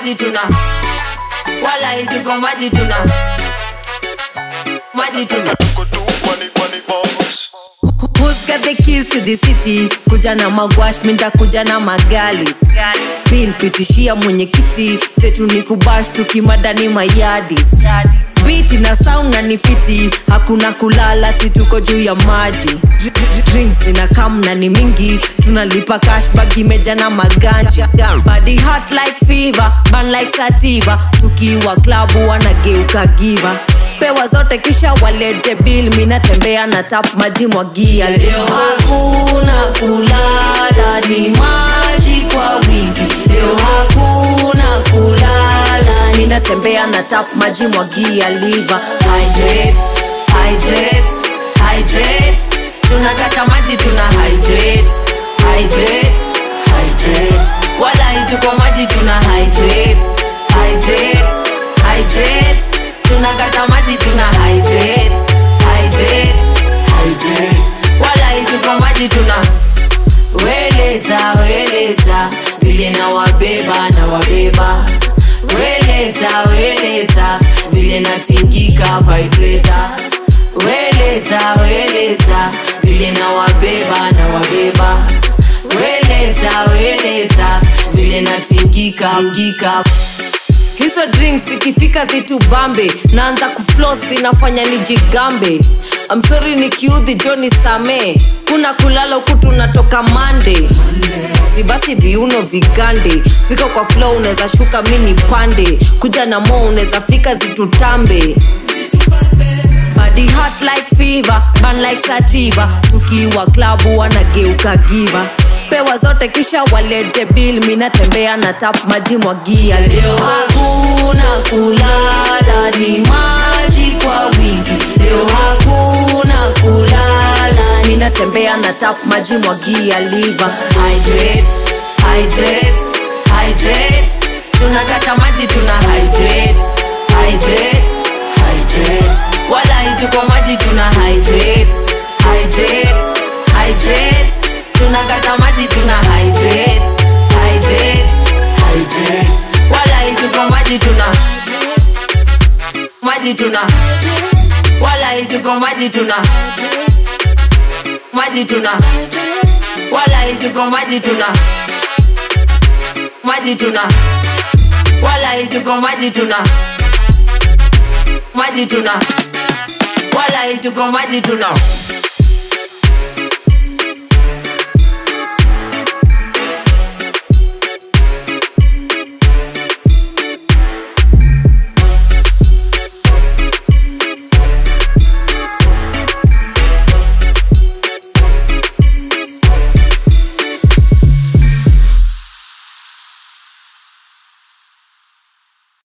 maji tuna wala tuko maji tuna maji tuna Tuko tu money, money bombs. Who's got the keys to the city? Kuja na magwash, minda kuja na magalis Bill pitishia mwenyekiti, setu ni kubash tukimadani mayadis Biti na sound na ni fiti, hakuna kulala, si tuko juu ya maji Drinks ina kam na ni mingi, tunalipa cash bag imeja na maganja Body hot like fever, burn like sativa, tukiwa klabu wanageuka giva pewa zote kisha walete bil minatembea na tap maji mwagia leo hakuna kulala ni maji kwa wingi leo hakuna kulala minatembea na tap maji mwagia liva hydrate, hydrate, hydrate. tunakata maji tuna hydrate, hydrate, hydrate. wala ituko maji tuna hydrate, hydrate, hydrate tunakata maji tuna hydrate, hydrate, hydrate. wala ituko maji tuna weleta weleta vile na wabeba na wabeba weleta weleta vile natingika vibrator weleta weleta vile na wabeba na wabeba weleta weleta vile natingika mgika hizo drinks ikifika zitu bambe naanza kuflos zinafanya nijigambe amsori nikiudhi joni samee kuna kulala huku tunatoka mande si basi viuno vigande fika kwa flow unaweza shuka mini pande kuja na mo unaweza fika zitutambe body hot like fever burn like sativa tukiwa klabu wanageuka giva pewa zote kisha walete bil minatembea na tap maji mwagia leo hakuna kulala ni maji kwa wingi leo hakuna kulala minatembea na tap maji mwagia liva hydrate, hydrate, hydrate. tunakata maji tuna hydrate, hydrate, hydrate. wala ituko maji tuna hydrate, hydrate, hydrate. tunakata maji tuna hydrate, hydrate, hydrate. wala ituko maji tuna maji tuna wala ituko maji tuna maji tuna wala ituko maji tuna maji tuna wala ituko maji tuna maji tuna wala ituko maji tuna